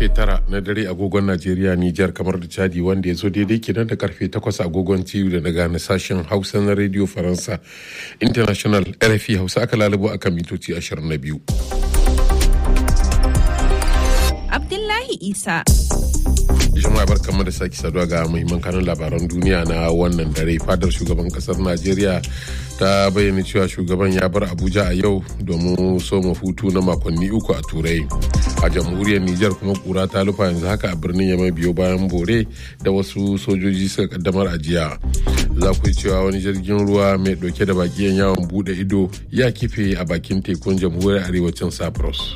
karfe tara na dare agogon Najeriya Nijar kamar da Chadi wanda ya zo daidai kenan da karfe takwas agogon TU da daga na sashen Hausa na Radio Faransa International RFI Hausa aka lalubo a kan mitoci 22. Abdullahi Isa. jama'a barkamu da sake saduwa ga muhimman kanun labaran duniya na wannan dare fadar shugaban kasar najeriya ta bayyana cewa shugaban ya bar abuja a yau domin soma hutu na makonni uku a turai a jamhuriyar nijar kuma kura ta lufa yanzu haka a birnin yamai biyo bayan bore da wasu sojoji suka kaddamar a jiya za ku yi cewa wani jirgin ruwa mai dauke da bakiyan yawon bude ido ya kife a bakin tekun jamhuriyar arewacin cyprus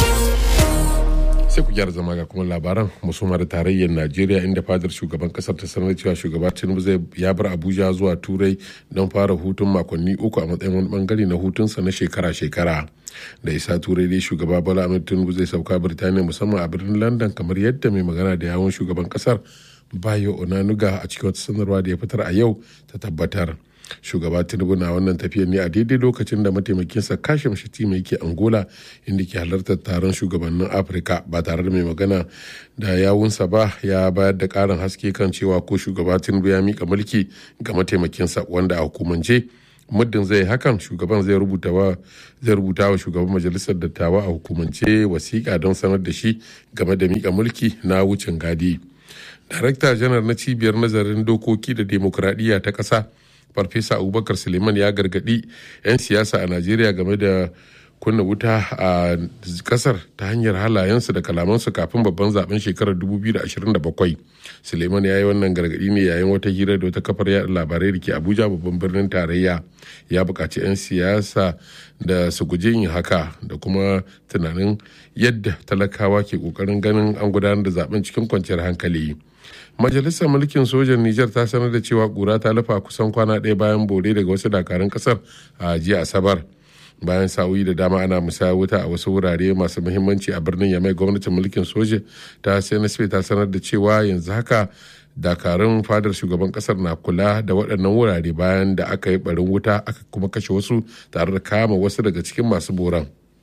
sai ku gyara zama ga kuma labaran musamman da tarayyar najeriya inda fadar shugaban kasar ta sanar cewa shugaba tinubu zai ya bar abuja zuwa turai don fara hutun makonni uku a matsayin wani bangare na hutunsa na shekara-shekara da isa turai dai shugaba bala ahmed tinubu zai sauka birtaniya musamman a birnin london kamar yadda mai magana da yawon shugaban kasar bayo onanuga a cikin wata sanarwa da ya fitar a yau ta tabbatar shugaba tinubu na wannan tafiyar ne a daidai lokacin da mataimakinsa kashim shatima yake angola inda ke halartar taron shugabannin afirka ba tare da mai magana da yawunsa ba ya bayar da karin haske kan cewa ko shugaba tinubu ya mika mulki ga mataimakinsa wanda a hukumance muddin zai hakan shugaban zai rubuta wa zai rubuta wa shugaban majalisar dattawa a hukumance wasiƙa don sanar da shi game da mika mulki na wucin gadi darakta janar na cibiyar nazarin dokoki da demokradiyya ta ƙasa farfesa abubakar suleiman ya gargadi 'yan siyasa a najeriya game da kunna wuta a kasar ta hanyar halayensu da kalamansu kafin babban zaben shekarar 2027 suleiman ya yi wannan gargadi ne yayin wata hira da wata kafar yada labarai da ke abuja babban birnin tarayya ya buƙaci 'yan siyasa da su guji yin haka da kuma tunanin yadda talakawa ke ƙoƙarin ganin an gudanar da zaben cikin kwanciyar hankali majalisar mulkin sojan niger ta sanar da cewa kura ta lafa kusan kwana ɗaya bayan bore daga wasu dakarun kasar a jiya asabar bayan sa'o'i da dama ana musaya wuta a wasu wurare masu muhimmanci a birnin yamai gwamnatin mulkin soja ta cnsp ta sanar da cewa yanzu haka dakarun fadar shugaban kasar na kula da waɗannan wurare bayan da aka yi barin wuta aka kuma kashe wasu tare da kama wasu daga cikin masu boran.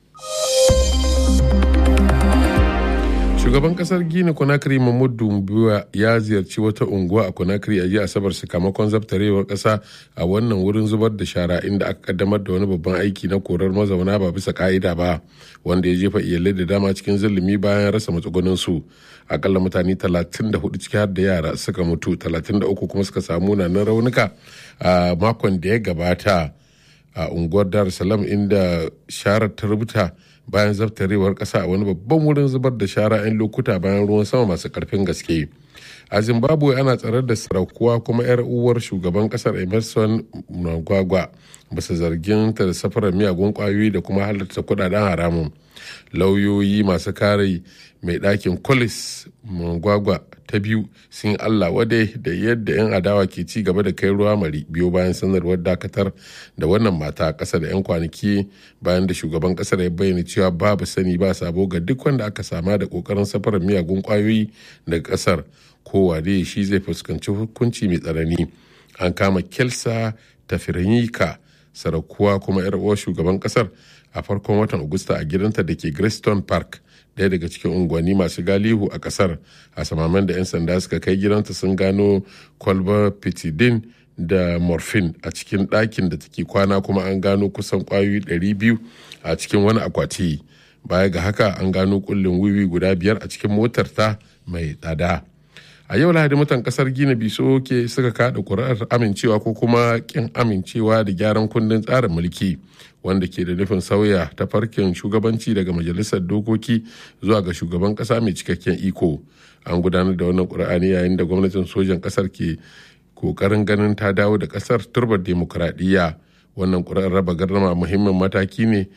shugaban kasar gini conakry mahmud dumbuwa ya ziyarci wata unguwa a conakry a jiya asabar sakamakon zabtarewar kasa a wannan wurin zubar da shara inda aka kaddamar da wani babban aiki na korar mazauna ba bisa ka'ida ba wanda ya jefa iyalai da dama cikin zulumi bayan rasa matsugunin su akalla mutane 34 ciki har da yara suka mutu 33 kuma suka samu nanan raunuka a makon da ya gabata a unguwar dar salam inda sharar ta rubuta bayan zaftarewar kasa a wani babban wurin zubar da shara 'yan lokuta bayan ruwan sama masu karfin gaske a zimbabwe ana tsarar da sarakuwa kuma 'yar uwar shugaban kasar emerson mnangagwa basu zargin ta da safarar miyagun kwayoyi da kuma halarta kudaden haramun lauyoyi masu kare mai ɗakin colis mnangagwa ta biyu sun allah wadai da yadda 'yan adawa ke ci gaba da kai ruwa mari biyo bayan sanarwar dakatar da wannan mata a ƙasa da 'yan kwanaki bayan da shugaban ƙasar ya bayyana cewa babu sani ba sabo ga duk wanda aka sama da ƙoƙarin safarar miyagun ƙwayoyi daga ƙasar kowa dai shi zai fuskanci hukunci mai tsanani an kama kelsa tafiranyika sarakuwa kuma 'yar uwar shugaban ƙasar a farkon watan agusta a gidanta da ke Greystone Park daya daga cikin unguwanni masu galihu a kasar a samaman da 'yan sanda suka kai gidanta sun gano kwalbar pitidin da morphine a cikin ɗakin da take kwana kuma an gano kusan kwayoyi 200 a cikin wani akwati baya ga haka an gano kullin wiwi guda biyar a cikin motar ta mai tsada a yau lahadi mutan kasar gina biso ke suka kada kuri'ar amincewa ko kuma kin amincewa da gyaran kundin tsarin mulki wanda ke da nufin sauya ta farkin shugabanci daga majalisar dokoki zuwa ga shugaban kasa mai cikakken iko an gudanar da wannan kuri'a ne yayin da gwamnatin sojan kasar ke kokarin ganin ta dawo da kasar turbar demokuraɗiyya wannan kuri'ar raba gardama muhimmin mataki ne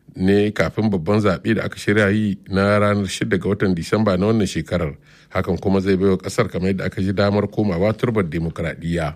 ne kafin babban zaɓe da aka shirya yi na ranar 6 ga watan disamba na wannan shekarar hakan kuma zai baiwa ƙasar kamar yadda aka ji damar komawa turbar demokuraɗiyya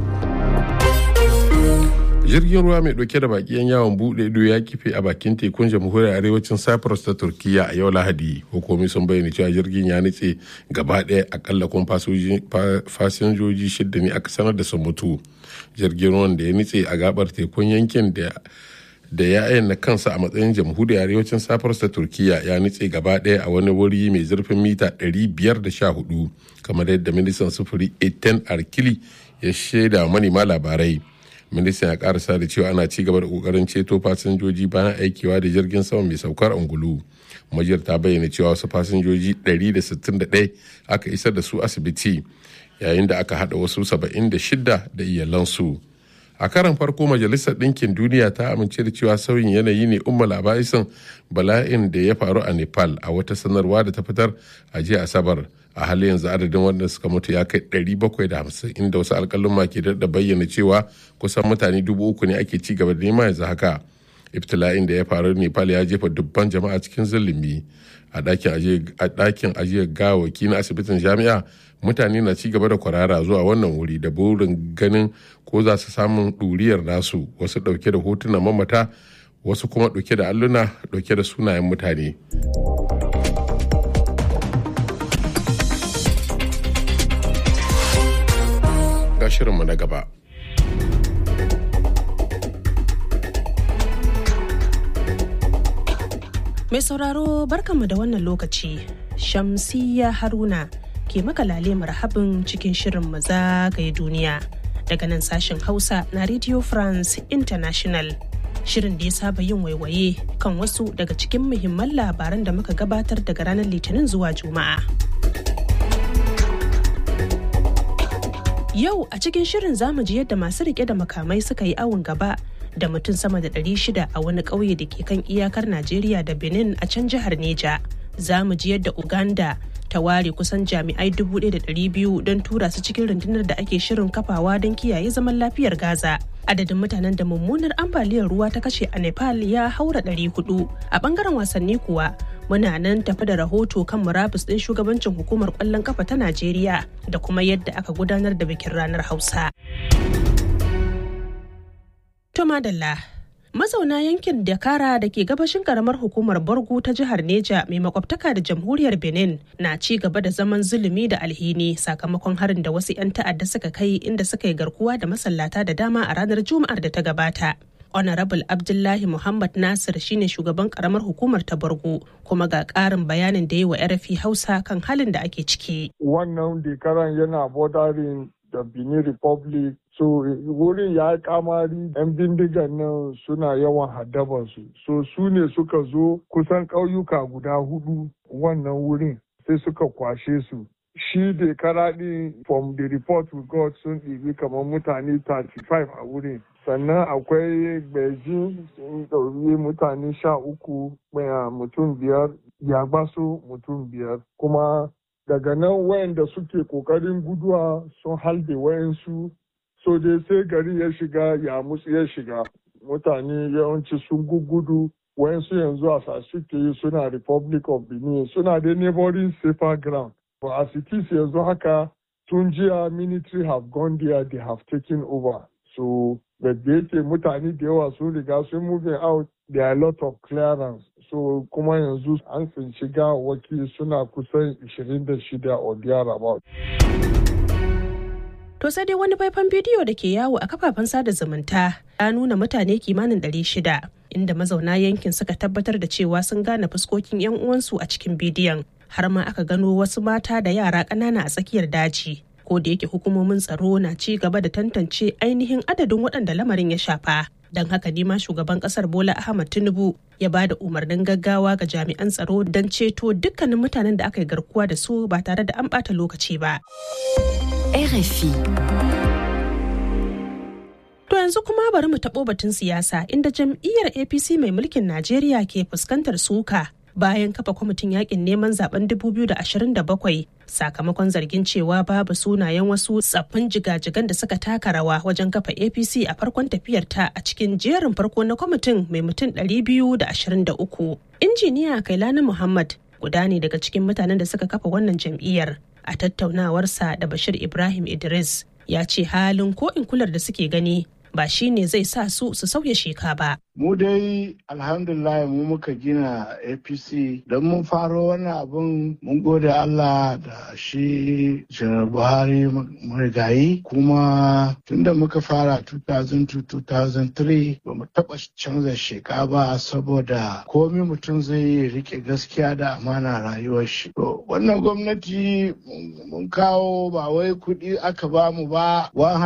jirgin ruwa mai ɗauke da baƙiyan yawon buɗe ido ya kife a bakin tekun jamhuriyar arewacin cyprus ta turkiya a yau lahadi hukumi sun bayyana cewa jirgin ya nutse gaba ɗaya akalla kuma fasinjoji shidda ne aka sanar da sun mutu jirgin ruwan da ya nutse a gabar tekun yankin da da ya ayyana kansa a matsayin jamhuriyar arewacin safar ta turkiya ya nutse gaba ɗaya a wani wuri mai zurfin mita 514 kamar yadda ministan sufuri eten arkili ya shaida manema labarai ministan ya karasa da cewa ana ci gaba da kokarin ceto fasinjoji bayan aikewa da jirgin sama mai saukar angulu majiyar ta bayyana cewa wasu fasinjoji 161 aka isar da su asibiti yayin da aka hada wasu 76 da iyalansu a karan farko majalisar ɗinkin duniya ta amince da cewa sauyin yanayi ne umma labaisan bala'in da ya faru a nepal a wata sanarwa da ta fitar a jiya asabar a halin yanzu adadin wanda suka mutu ya kai 750 inda wasu alkalin ke da bayyana cewa kusan mutane dubu uku ne ake ci gaba da nema yanzu haka ibtila'in da ya faru nepal ya jefa dubban jama'a cikin zulumi a ɗakin ajiyar gawaki na asibitin jami'a mutane na ci gaba da kwarara zuwa wannan wuri da burin ganin ko za su samun ɗuriyar nasu wasu ɗauke da hotunan mamata wasu kuma ɗauke da alluna ɗauke da sunayen mutane ga shirinmu na gaba Mai sauraro barkanmu da wannan lokaci, Shamsiyya Haruna ke makalale marhabin cikin shirin mu zagaye duniya daga nan sashen Hausa na Radio France International. Shirin da ya saba yin waiwaye kan wasu daga cikin muhimman labaran da muka gabatar daga ranar Litinin zuwa Juma'a. Yau a cikin shirin zamu ji yadda masu rike da makamai suka yi awon gaba da mutum sama da 600 a wani ƙauye da ke kan iyakar Najeriya da Benin a can jihar Neja. Za mu ji yadda Uganda ta ware kusan jami'ai 1,200 don tura su cikin rundunar da ake shirin kafawa don kiyaye zaman lafiyar Gaza. Adadin mutanen da mummunar ambaliyar ruwa ta kashe a Nepal ya haura 400. A bangaren wasanni kuwa muna nan tafi da rahoto kan murabus ɗin shugabancin hukumar ƙwallon kafa ta Najeriya da kuma yadda aka gudanar da bikin ranar Hausa. To madalla. Mazauna yankin Dakara da ke gabashin karamar hukumar Borgu ta jihar Neja mai makwabtaka da jamhuriyar Benin na ci gaba da zaman zulumi da alhini sakamakon harin da wasu 'yan ta'adda suka kai inda suka yi garkuwa da masallata da dama a ranar Juma'ar da ta gabata. Honorable Abdullahi Muhammad Nasir shine shugaban karamar hukumar ta Borgo kuma ga ƙarin bayanin da yi wa RFI Hausa kan halin da ake ciki. Wannan dekaran yana bordering da Benin Republic so wurin ya yi kamari yan bindigan nan suna yawan haddabansu so su ne suka zo kusan ƙauyuka guda hudu wannan wurin sai suka kwashe su shi da karaɗi from the report we got sun ɗibi kamar mutane 35 a wurin sannan akwai beijing sun ɗauri mutane sha uku mutum biyar yagbaso mutum biyar kuma daga nan wayanda suke kokarin guduwa sun halbe wayansu so dai sai gari ya shiga ya musu ya shiga mutane yawanci sun gugudu wayansu yanzu a suke suna republic of benin suna da neighboring safer ground but as it is yanzu haka tun jiya military have gone there they have taken over so da yake mutane da yawa sun riga sun moving out there are a lot of clearance so kuma yanzu an tsinci gawaki suna kusan 26 or thereabout. To sai dai wani faifan bidiyo da ke yawo a kafafen sada zumunta ya nuna mutane kimanin 600 inda mazauna yankin suka tabbatar da cewa sun gane fuskokin 'yan uwansu a cikin bidiyon har ma aka gano wasu mata da yara ƙanana a tsakiyar daji. Ko da yake hukumomin tsaro na ci gaba da tantance ainihin adadin waɗanda lamarin ya shafa. Don haka ne ma shugaban ƙasar Bola Ahmad Tinubu ya ba da umarnin gaggawa ga jami'an tsaro don ceto dukkanin mutanen da aka yi garkuwa da su ba tare da an ɓata lokaci ba. RFI. To yanzu kuma bari mu taɓo batun siyasa inda jam'iyyar APC mai mulkin Najeriya ke fuskantar suka bayan kafa kwamitin yakin neman zaben 2027 sakamakon zargin cewa babu sunayen wasu tsaffin jigajigan da suka taka rawa wajen kafa APC a farkon tafiyar ta a cikin jerin farko na kwamitin mai mutum 223. Injiniya Kailani Muhammad guda ne daga cikin mutanen da suka kafa wannan jam'iyyar a tattaunawarsa da Bashir Ibrahim Idris ya ce halin ko in kular da suke gani ba shi ne zai sa su su sauya sheka ba. mu dai alhamdulillah mu muka gina apc don mun faro wannan abun mun gode allah da shi janar buhari marigayi kuma tunda muka fara 2002-2003 ba mu taɓa canza sheka ba saboda komi mutum zai yi rike gaskiya da amana rayuwar shi wannan gwamnati mun kawo ba wai kuɗi aka ba mu ba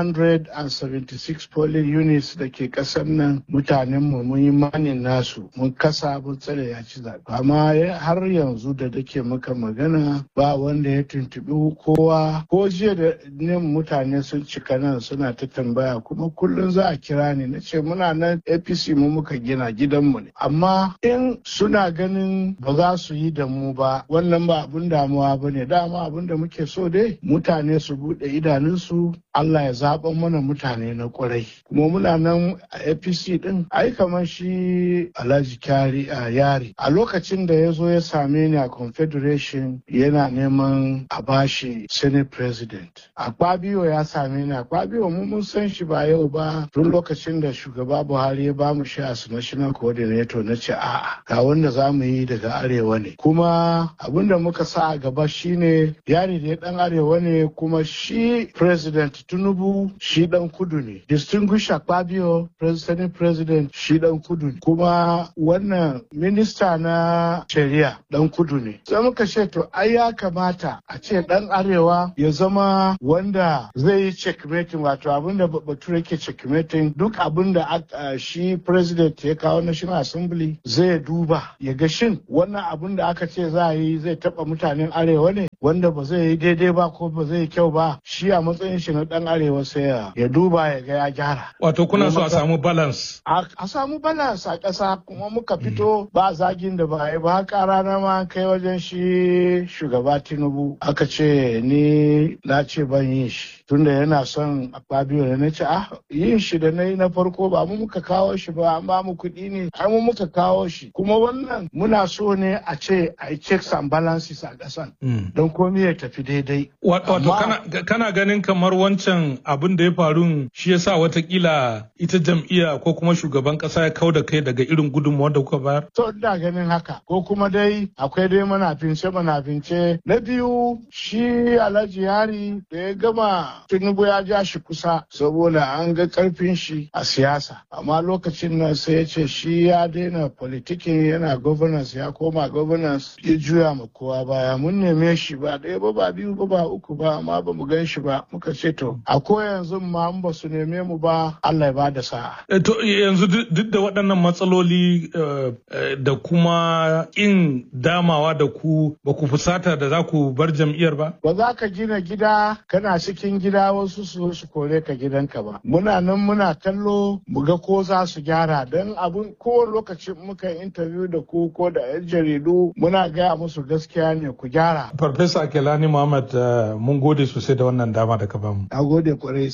176 polling units da ke ƙasar nan mutanenmu mun yi manin nasu mun kasa mun tsare ya ci zaɓe amma har yanzu da dake maka magana ba wanda ya tuntuɓi kowa ko jiya da ne mutane sun cika nan suna ta tambaya kuma kullum za a kira ni na ce muna nan apc mu muka gina gidanmu ne amma in suna ganin ba za su yi da mu ba wannan ba abin damuwa ba ne dama abin da muke so dai mutane su buɗe idanunsu Allah ya zaɓa mana mutane na ƙwarai kuma muna nan a apc ɗin ai kamar shi alhaji kyari a yari a lokacin da ya zo ya same ni a confederation yana neman a bashi senate president a kwabiyo ya same ni a kwabiyo mu mun san shi ba yau ba tun lokacin da shugaba buhari ya ba mu shi as national coordinator na ce a'a ga wanda za mu yi daga arewa ne kuma abin da muka sa a gaba shine yari da ya dan arewa ne kuma shi president tinubu shi dan kudu ne distinguished akpabio president president shi dan kudu ne kuma wannan minista na shari'a dan kudu ne sai muka ce to ai ya kamata a ce dan arewa ya zama wanda zai yi checkmating wato abin da bature ke checkmating duk abin da shi president ya kawo national assembly zai duba ya ga shin wannan abin da aka ce za a yi zai taba mutanen arewa ne wanda ba zai yi daidai ba ko ba zai yi kyau ba shi a matsayin shi na dan arewa sai ya duba ya ga ya gyara wato kuna so a samu balance a samu balance a ƙasa kuma muka fito ba zagin da ba yi ba haka rana ma kai wajen shi shugaba tinubu aka ce ni na ce ban yin shi tunda yana son Fabio da na ce ah yin shi da na yi na farko ba mu muka kawo shi ba an ba mu kuɗi ne ai mu muka kawo shi kuma wannan muna so ne a ce a yi checks and balances a ƙasan don komai ya tafi daidai. Wato kana ganin kamar wancan abin da ya faru shi yasa watakila ita jam'iyya ko kuma shugaban ƙasa ya kau da kai daga irin gudunmawar da kuka bayar? To ina ganin haka ko kuma dai akwai dai manafince manafince na biyu shi Alhaji Yari da ya gama Tinubu ya ja shi kusa saboda an ga karfin shi a siyasa amma lokacin nan sai ya ce shi ya daina politikin yana governance ya koma governance ya juya ma kowa baya mun neme shi ba ɗaya ba ba biyu ba ba uku ba amma ba mu gan shi ba muka ce to a ko yanzu ma ba su neme mu ba Allah ya ba da sa'a. To yanzu duk da waɗannan matsaloli da kuma in damawa da ku ba ku fusata da za ku bar jam'iyyar ba? Ba za ka gina gida kana cikin gida wasu su su kore ka gidanka ba. Muna nan muna kallo mu ga ko za su gyara don abin kowane lokaci muka interview da ku ko da 'yan jaridu muna gaya musu gaskiya ne ku gyara. Farfesa Kelani Muhammad mun gode sosai da wannan dama da ka bamu. Na gode kwarai.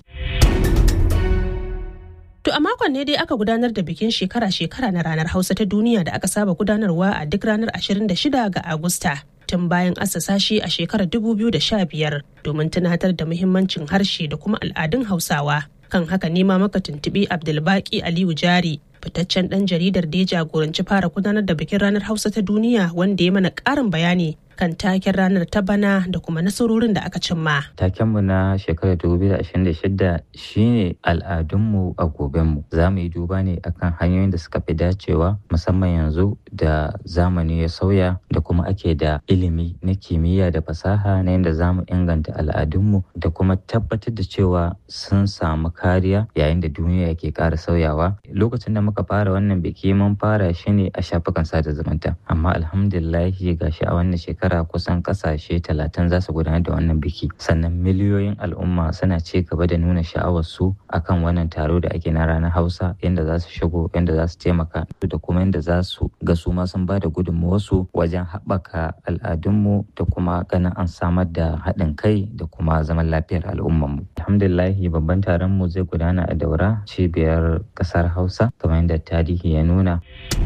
To a makon ne dai aka gudanar da bikin shekara-shekara na ranar Hausa ta duniya da aka saba gudanarwa a duk ranar 26 ga Agusta. Tun bayan assasa shi a shekarar 2015 domin tunatar da muhimmancin harshe da kuma al'adun Hausawa. Kan haka nema maka tuntuɓi Abdulbaki Aliyu Jari fitaccen ɗan jaridar da ya jagoranci fara gudanar da bikin ranar Hausa ta duniya wanda ya mana ƙarin bayani kan taken ranar ta bana da kuma nasarorin da aka cimma. Takenmu na shekarar 2026 shine al'adunmu a gobenmu. Za mu yi duba ne akan hanyoyin da suka fi dacewa musamman yanzu da zamani ya sauya da kuma ake da ilimi na kimiyya da fasaha na yadda za mu inganta al'adunmu da kuma tabbatar da cewa sun samu kariya yayin da duniya ke ƙara sauyawa. Lokacin da muka fara wannan biki mun fara shi ne a shafukan sada zumunta amma alhamdulillahi gashi a wannan shekara shekara kusan kasashe talatin za su gudanar da wannan biki sannan miliyoyin al'umma suna ci gaba da nuna sha'awar su akan wannan taro da ake na ranar hausa yadda za su shigo yadda za su taimaka da kuma yadda za su ga su ma sun ba da gudunmawarsu wajen haɓaka al'adunmu da kuma ganin an samar da haɗin kai da kuma zaman lafiyar al'ummarmu alhamdulillahi babban taron mu zai gudana a daura cibiyar ƙasar hausa kamar yadda tarihi ya nuna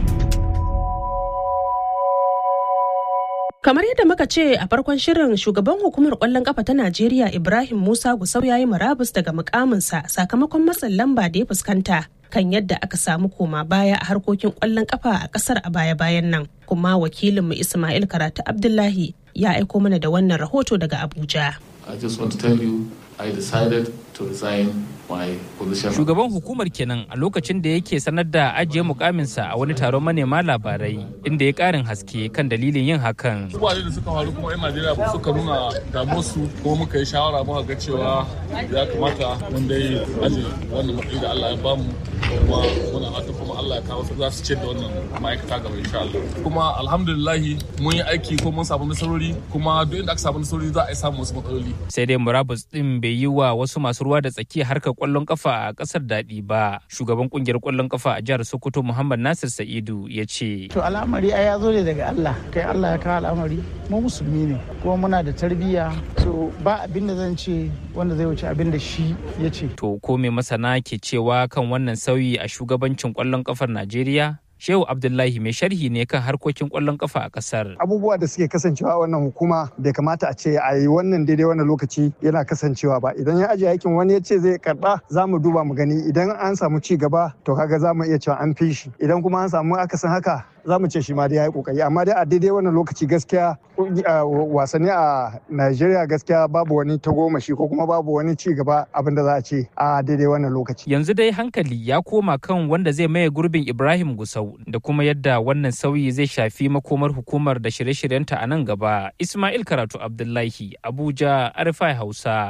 Kamar yadda muka ce a farkon shirin shugaban hukumar kwallon kafa ta Najeriya Ibrahim Musa Gusau ya yi murabus daga mukaminsa sakamakon matsin lamba da ya fuskanta kan yadda aka samu koma baya a harkokin kwallon kafa a kasar a baya-bayan nan kuma wakilinmu ismail karatu abdullahi ya aiko mana da wannan rahoto daga abuja I just want to tell you I decided to resign my position. Shugaban hukumar kenan a lokacin da yake sanar da ajiye mukaminsa a wani taron manema labarai inda ya karin haske kan dalilin yin hakan. Abubuwa da suka faru kuma 'yan Najeriya suka nuna damuwarsu kuma muka yi shawara muka ga cewa ya kamata mun dai aje wannan matsayi da Allah ya bamu kuma muna fata kuma Allah ya kawo su za su ce da wannan ma'aikata gaba insha Allah. Kuma alhamdulillahi mun yi aiki ko mun samu nasarori kuma duk inda aka samu nasarori za a yi samun wasu matsaloli. Sai dai murabus din bai yi wa wasu masu ruwa da tsaki harkar kwallon kafa a kasar daɗi ba. Shugaban kungiyar kwallon kafa a jihar Sokoto Muhammad Nasir Sa'idu ya ce. To al'amari ai ya zo ne daga Allah. Kai Allah ya kawo al'amari. Mu musulmi ne kuma muna da tarbiyya. So ba abin da zan ce wanda zai wuce abin da shi ya ce. To ko me masana ke cewa kan wannan sauyi a shugabancin kwallon kafar Najeriya? Shehu Abdullahi mai sharhi ne kan harkokin kwallon kafa a kasar. Abubuwa da suke kasancewa a wannan hukuma bai kamata a ce a yi wannan daidai wannan lokaci yana kasancewa ba. Idan ya ajiye aikin wani ya ce zai karba za mu duba mu gani idan an samu ci gaba to kaga za mu iya cewa an fi shi. Idan kuma an samu akasin haka za mu ce shi ma dai ya yi kokari amma dai a daidai wannan lokaci gaskiya wasanni a Najeriya gaskiya babu wani tagomashi ko kuma babu wani ci gaba abin da za a ce a daidai wannan lokaci. Yanzu dai hankali ya koma kan wanda zai maye gurbin Ibrahim Gusau da kuma yadda wannan sauyi zai shafi makomar hukumar da shirye-shiryenta a nan gaba. Ismail Karatu Abdullahi, Abuja, Arifai Hausa.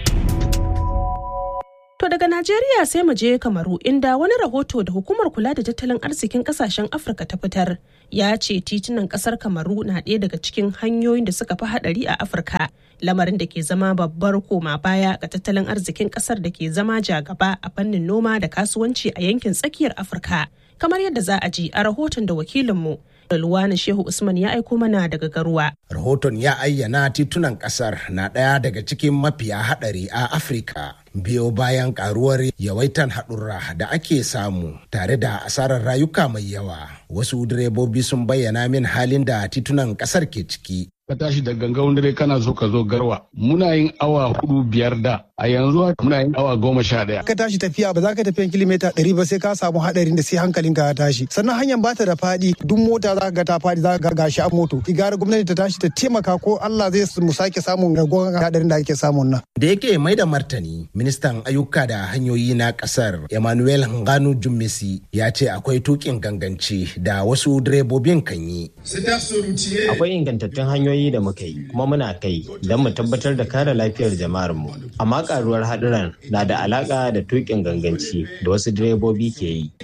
To daga Najeriya sai mu je Kamaru inda wani rahoto da hukumar kula da tattalin arzikin kasashen Afirka ta fitar ya ce titunan kasar Kamaru na ɗaya daga cikin hanyoyin da suka fi haɗari a Afirka. Lamarin da ke zama babbar koma baya ga tattalin arzikin kasar da ke zama jagaba a fannin noma da kasuwanci a yankin tsakiyar Afirka. Kamar yadda za a ji a rahoton da wakilinmu Luwani Shehu Usman ya aiko mana daga garuwa. Rahoton ya ayyana titunan kasar na ɗaya daga cikin mafiya haɗari a Afirka. Biyo bayan karuwar yawaitan haɗurra da ake samu tare da asarar rayuka mai yawa. Wasu direbobi sun bayyana min halin da titunan ƙasar ke ciki. ka tashi da gangan dare kana so ka zo garwa muna yin awa hudu biyar da a yanzu muna yin awa goma sha daya. ka tashi tafiya ba za ka tafiyan kilomita ɗari ba sai ka samu haɗarin da sai hankalinka ya tashi sannan hanyar ba ta da faɗi duk mota za ka ga ta faɗi za ka ga gashi a moto igara gwamnati ta tashi ta taimaka ko Allah zai mu sake samun ragowar haɗarin da ake samun nan. da yake mai da martani ministan ayyuka da hanyoyi na ƙasar emmanuel nganu jummesi ya ce akwai tukin ganganci da wasu direbobin kan yi. akwai ingantattun hanyoyi hanyoyi da muka yi kuma muna kai don mu tabbatar da kare lafiyar jama'ar mu amma karuwar haduran na da alaka da tukin ganganci da wasu direbobi ke yi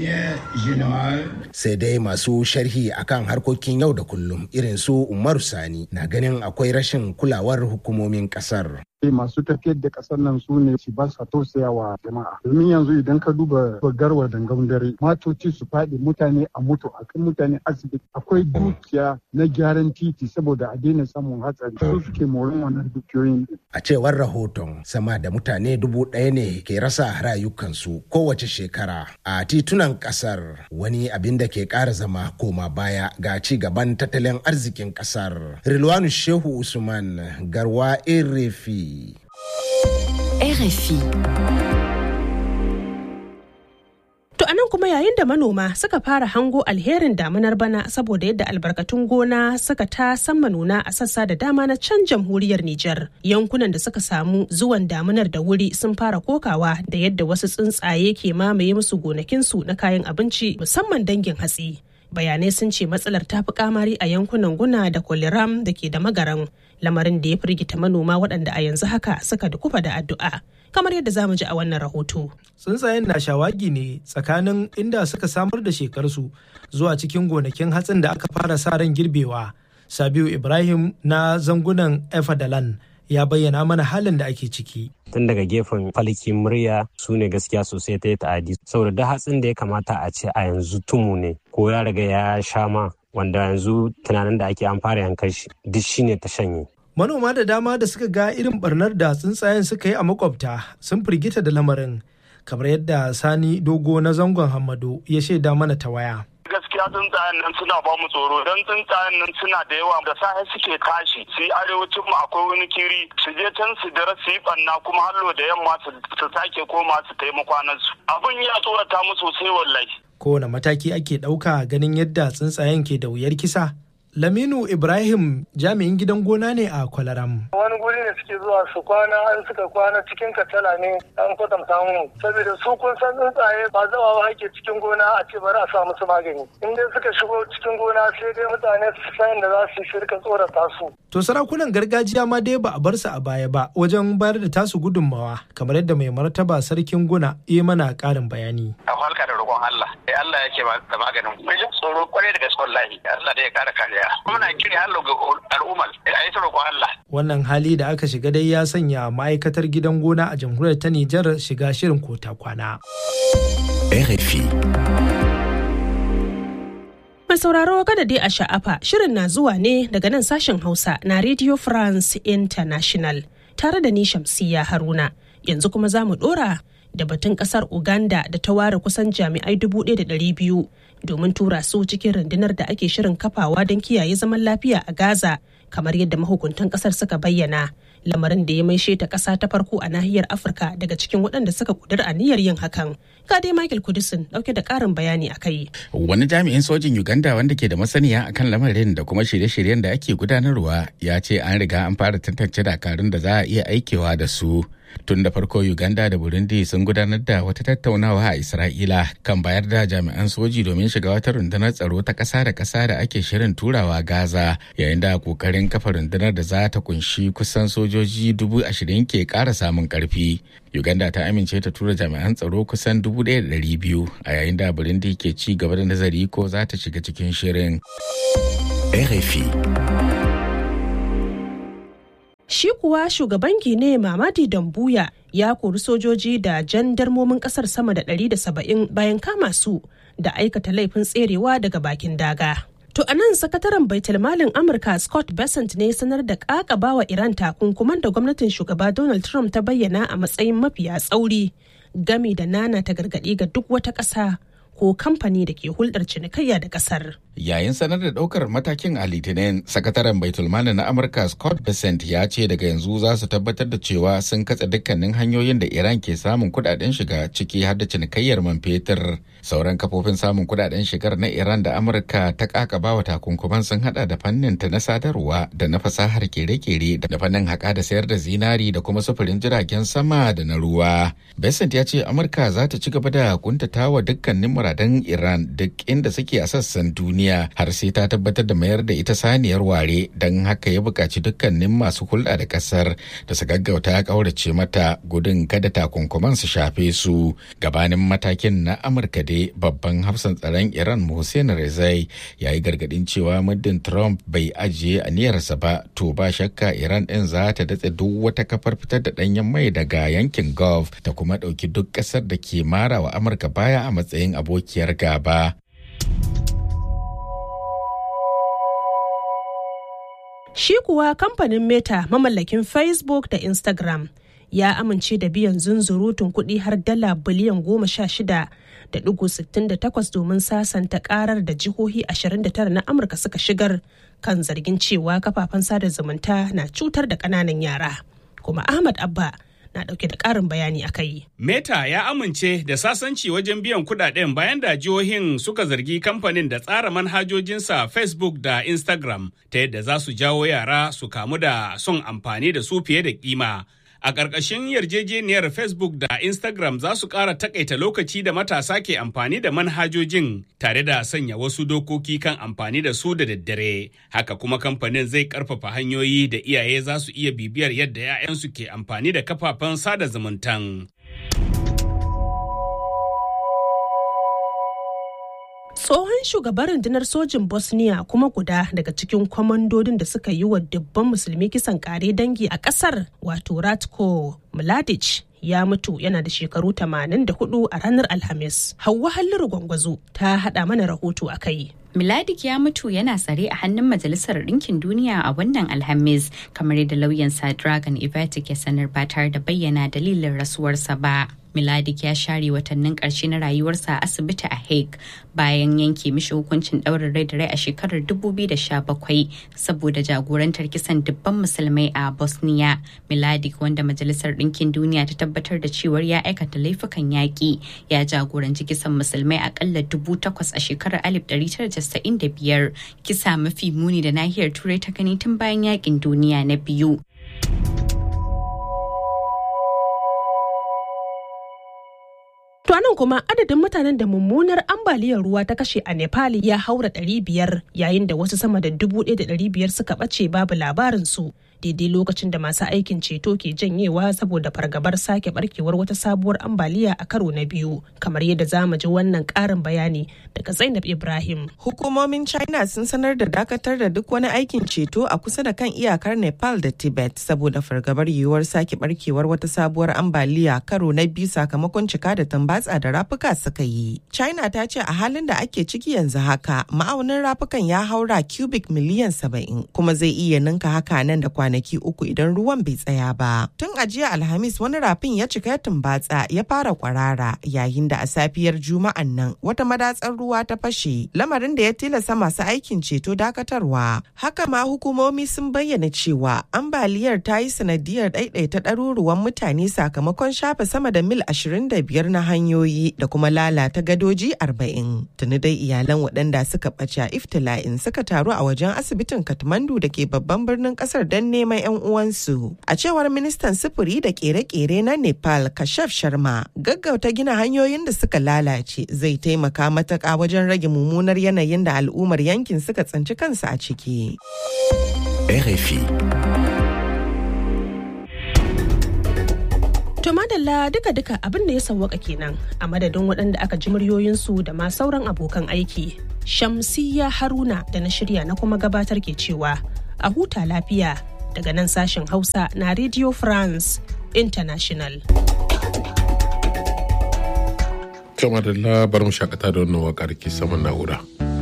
sai dai masu sharhi akan harkokin yau da kullum irin su umaru sani na ganin akwai rashin kulawar hukumomin kasar masu tafiyar da kasar nan su ne su ba sa tausaya wa jama'a domin yanzu idan ka duba garwa dangan dare matoci su faɗi mutane a mutu a kan mutane asibiti akwai dukiya na gyaran titi saboda a daina samun hatsari su suke morin wannan dukiyoyin a cewar rahoton sama da mutane dubu ɗaya ne ke rasa rayukansu kowace shekara a titunan kasar wani abin da ke ƙara zama koma baya ga ci gaban tattalin arzikin kasar rilwanu shehu usman garwa erefi RFI. To anan kuma yayin da manoma suka fara hango alherin damunar bana saboda yadda albarkatun gona suka ta sama nuna a sassa da dama na can jamhuriyar Nijar. Yankunan da suka samu zuwan damunar da wuri sun fara kokawa da yadda wasu tsuntsaye ke mamaye musu gonakinsu na kayan abinci musamman dangin hatsi. Bayanai sun ce matsalar ta fi kamari a yankunan guna da kwaliram da ke da magaran lamarin da ya firgita manoma waɗanda a yanzu haka suka dukufa da addu'a. kamar yadda zamu ji a wannan rahoto. Tsuntsayen na shawagi ne tsakanin inda suka samar da shekarsu zuwa cikin gonakin hatsin da aka fara sa ran girbewa. Sabiu Ibrahim na zangunan Efadalan ya bayyana mana halin da ake ciki. tun daga gefen falki murya su ne gaskiya sosai ta yi ta'adi saboda da hatsin da ya kamata a ce a yanzu tumu ne ko ya riga ya sha ma wanda yanzu tunanin da ake an fara yankan shi duk shine ta shanye manoma da dama da suka ga irin barnar da tsuntsayen suka yi a makwabta sun firgita da lamarin kamar yadda sani dogo na zangon hamado ya shaida mana ta waya gaskiya gaskiya tsuntsayen nan suna ba mu tsoro don tsuntsayen nan suna da yawa da safe suke tashi su yi arewacin mu akwai wani kiri su je can su dare su yi banna kuma hallo da yamma su sake koma su taimaka su abin ya tsorata mu sosai wallahi kowane mataki ake ɗauka ganin yadda tsuntsayen ke da wuyar kisa Laminu Ibrahim jami'in gidan gona ne a Kwalaram. Wani guri ne suke zuwa su kwana an suka kwana cikin katala ne an kwatanta mu. Saboda su kun san tsuntsaye ba zawa ba ake cikin gona a ce bari a sa musu magani. In dai suka shigo cikin gona sai dai mutane su san da za su shirka tsorata su. To sarakunan gargajiya ma dai ba a bar su a baya ba wajen bayar da tasu gudunmawa kamar yadda mai martaba sarkin guna ya mana ƙarin bayani. A halka da roƙon Allah. Allah yake da maganin. Mai jin tsoro kwarai da gaske wallahi. Allah da ya kara kariya. muna kiri Allah ga al'ummar a yi roƙon Allah. Wannan hali da aka shiga dai ya sanya ma'aikatar gidan gona a jamhuriyar ta Nijar shiga shirin kota kwana. RFI. Mai sauraro kada dai a sha'afa shirin na zuwa ne daga nan sashen Hausa na Radio France International tare da ni Shamsiya Haruna. Yanzu kuma za mu ɗora da batun ƙasar Uganda da ta ware kusan jami'ai 1,200 domin tura su cikin rundunar da ake shirin kafawa don kiyaye zaman lafiya a Gaza kamar yadda mahukuntan kasar suka bayyana lamarin da ya maishe ta ƙasa ta farko a nahiyar Afirka daga cikin waɗanda suka kudur aniyar yin hakan. Ga dai Michael Kudisin ɗauke da ƙarin bayani a kai. Wani jami'in sojin Uganda wanda ke da masaniya akan lamarin da kuma shirye-shiryen da ake gudanarwa ya ce an riga an fara tantance dakarun da za a iya aikewa da su. tun da farko uganda da burundi sun gudanar da wata tattaunawa a isra'ila kan bayar da jami'an soji domin shiga wata rundunar tsaro ta ƙasa da ƙasa da ake shirin turawa gaza yayin da kokarin kafa rundunar da za ta kunshi kusan sojoji dubu ashirin ke ƙara samun ƙarfi uganda ta amince ta tura jami'an tsaro kusan dubu ɗaya da ɗari biyu a yayin da burundi ke ci gaba da nazari ko za ta shiga cikin shirin RFI Shi kuwa shugaban Gine Mamadi Dambuya ya kori sojoji da jandarmomin kasar sama da 170 bayan kama su da aikata laifin tserewa daga bakin daga. To a nan sakataren baitulmalin Amurka Scott Bessent ne sanar da ƙaƙabawa Iran takunkuman da gwamnatin shugaba Donald Trump ta bayyana a matsayin mafiya tsauri gami da nana ta gargaɗi ga duk wata ƙasa ko kamfani da ke hulɗar cinikayya da ƙasar. Yayin sanar da ɗaukar matakin a Litinin, sakataren Baitulmali na Amurka Scott Bessent ya ce daga yanzu za su tabbatar da cewa sun katse dukkanin hanyoyin da Iran ke samun kuɗaɗen shiga ciki har da cinikayyar man fetur. Sauran kafofin samun kuɗaɗen shigar na Iran da Amurka ta kakaba wa takunkuman sun hada da fannin ta na sadarwa da na fasahar kere-kere da fannin haƙa da sayar da zinari da kuma sufurin jiragen sama da na ruwa. Bessent ya ce Amurka za ta ci gaba da kuntatawa dukkanin muradan Iran duk inda suke a sassan duniya har sai ta tabbatar da mayar da ita saniyar ware don haka ya buƙaci dukkanin masu hulɗa da ƙasar da su gaggauta ƙaurace mata gudun kada takunkuman su shafe su gabanin matakin na Amurka dai babban hafsan tsaron Iran Hussein Rezai ya yi gargaɗin cewa muddin Trump bai ajiye aniyarsa ba to ba shakka Iran ɗin za ta datse duk wata kafar fitar da ɗanyen mai daga yankin Gulf ta kuma ɗauki duk ƙasar da ke mara wa Amurka baya a matsayin abokiyar gaba. Shi kuwa kamfanin Meta mamallakin Facebook da Instagram ya amince da biyan zunzurutun kuɗi har dala biliyan goma sha shida da ɗigo sittin da takwas domin sasanta karar da jihohi ashirin da tara na Amurka suka shigar kan zargin cewa kafafen sada zumunta na cutar da ƙananan yara. Kuma Ahmad Abba na dauke da karin bayani a kai. Meta ya amince da sasanci wajen biyan kudaden bayan da jihohin suka zargi kamfanin da tsara manhajojinsa Facebook da Instagram ta yadda za su jawo yara su kamu da son amfani da su fiye da kima. A ƙarƙashin yarjejeniyar Facebook da Instagram za su ƙara takaita lokaci da matasa ke amfani da manhajojin tare da sanya wasu dokoki kan amfani da su da daddare. Haka kuma kamfanin zai ƙarfafa hanyoyi da iyaye za su iya bibiyar yadda 'ya'yansu ke amfani da kafafen sada zumuntan. tsohon shugaban rundunar sojin bosnia kuma guda daga cikin kwamandodin da suka yi wa dubban musulmi kisan kare dangi a kasar wato ratko mladic ya mutu yana da shekaru 84 a ranar Alhamis. Hauwa Halliru Gwangwazo ta haɗa mana rahoto a kai. Miladik ya mutu yana tsare a hannun Majalisar Ɗinkin Duniya a wannan Alhamis, kamar yadda lauyansa Dragon Ivatic ya sanar ba tare da bayyana dalilin rasuwarsa ba. Miladik ya share watannin ƙarshe na rayuwarsa a asibiti a Hague bayan yanke mishi hukuncin ɗaurin rai da rai a shekarar 2017 saboda jagorantar kisan dubban musulmai a Bosnia. Miladik wanda Majalisar Ɗinkin Duniya ta tabbatar da cewar ya aikata laifukan yaƙi ya jagoranci kisan musulmai akalla dubu takwas a shekarar 1995 kisa mafi muni da nahiyar Turai ta gani tun bayan yaƙin duniya na biyu. To nan kuma adadin mutanen da mummunar ambaliyar ruwa ta kashe a Nepal ya haura 500 yayin da wasu sama da 1,500 suka ɓace babu labarinsu. daidai lokacin da masu aikin ceto ke janyewa saboda fargabar sake barkewar wata sabuwar ambaliya a karo na biyu kamar yadda za mu ji wannan karin bayani daga zainab ibrahim hukumomin china sun sanar da dakatar da duk wani aikin ceto a kusa da kan iyakar nepal da tibet saboda fargabar yiwuwar sake barkewar wata sabuwar ambaliya karo na biyu sakamakon cika da tambatsa da rafuka suka yi china ta ce a halin da ake ciki yanzu haka ma'aunin rafukan ya haura cubic miliyan saba'in kuma zai iya ninka haka nan da kwanaki kwanaki uku idan ruwan bai tsaya ba. Tun a jiya Alhamis wani rafin ya cika tumbatsa ya fara kwarara yayin da a safiyar Juma'an nan wata madatsar ruwa ta fashe lamarin da ya tilasta masu aikin ceto dakatarwa. Haka ma hukumomi sun bayyana cewa ambaliyar ta yi sanadiyar ɗaiɗaita ɗaruruwan mutane sakamakon shafe sama da mil 25 na hanyoyi da kuma lalata gadoji 40. Tuni dai iyalan waɗanda suka ɓace a iftila'in suka taru a wajen asibitin Kathmandu da ke babban birnin ƙasar don neman 'yan uwansu. A cewar ministan sufuri da kere-kere na Nepal Kashaf Sharma, gaggauta gina hanyoyin da suka lalace zai taimaka matuƙa wajen rage mummunar yanayin da al'ummar yankin suka tsinci kansu a ciki. RFI. To madalla duka-duka abin da ya sawwaka kenan a madadin waɗanda aka ji muryoyinsu da ma sauran abokan aiki. Shamsiyya Haruna da na shirya na kuma gabatar ke cewa a huta lafiya daga nan sashen Hausa na Radio France International. Kama da labarin shakata da wannan waƙar ke saman na'ura.